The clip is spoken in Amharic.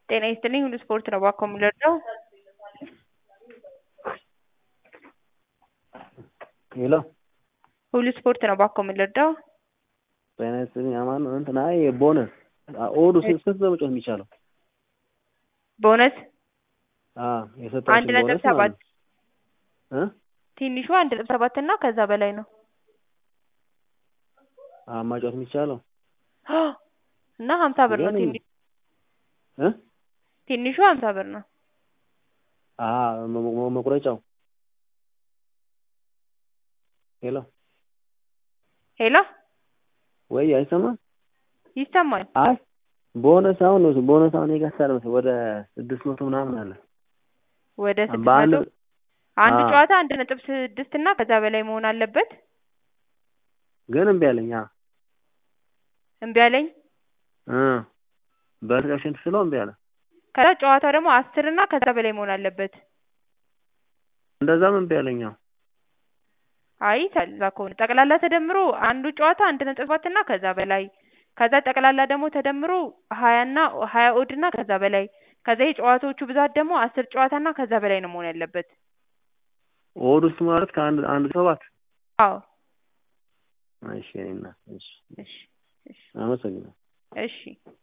ጤና ይስጥልኝ ሁሉ ስፖርት ነው እባክዎ የሚረዳው? ሄሎ ሁሉ ስፖርት ነው እባክዎ የሚረዳው? ጤና ይስጥልኝ አማን ነው እንትን አይ ቦነስ ኦዱ ስንት ነው መጫወት የሚቻለው? ቦነስ አዎ አንድ የሰጣችሁን ነጥብ ቦነስ ሰባት ማለት ነው እ ትንሹ አንድ ነጥብ ሰባት እና ከዛ በላይ ነው አዎ ማጫወት የሚቻለው እና ሀምሳ ብር ነው ግን ትንሹ እ ትንሹ ሀምሳ ብር ነው አዎ መ- መ- መቁረጫው ሄሎ ሄሎ ወይ አይሰማም ይሰማል አይ ቦነስ አሁን ነው ቦነስ አሁን የጋሳል መሰለኝ ወደ ስድስት መቶ ምናምን አለ ወደ ስድስት በአንድ መቶ አንድ አዎ ጨዋታ አንድ ነጥብ ስድስት እና ከዛ በላይ መሆን አለበት ግን እምቢ አለኝ አዎ እምቢ አለኝ እ በተሸንፍ ስለው እምቢ አለ ከዛ ጨዋታው ደግሞ አስር እና ከዛ በላይ መሆን አለበት እንደዛም እምቢ አለኝ አዎ አይ ከዛ ከሆነ ጠቅላላ ተደምሮ አንዱ ጨዋታ አንድ ነጥብ ሰባት እና ከዛ በላይ ከዛ ጠቅላላ ደግሞ ተደምሮ ሀያ እና ሀያ ኦድ እና ከዛ በላይ ከዛ የጨዋታዎቹ ብዛት ደግሞ አስር ጨዋታ እና ከዛ በላይ ነው መሆን ያለበት ኦድ ውስጥ ማለት ከአንድ አንድ ሰባት አዎ እሺ የእኔ እናት እሺ እሺ እሺ አመሰግናለሁ እሺ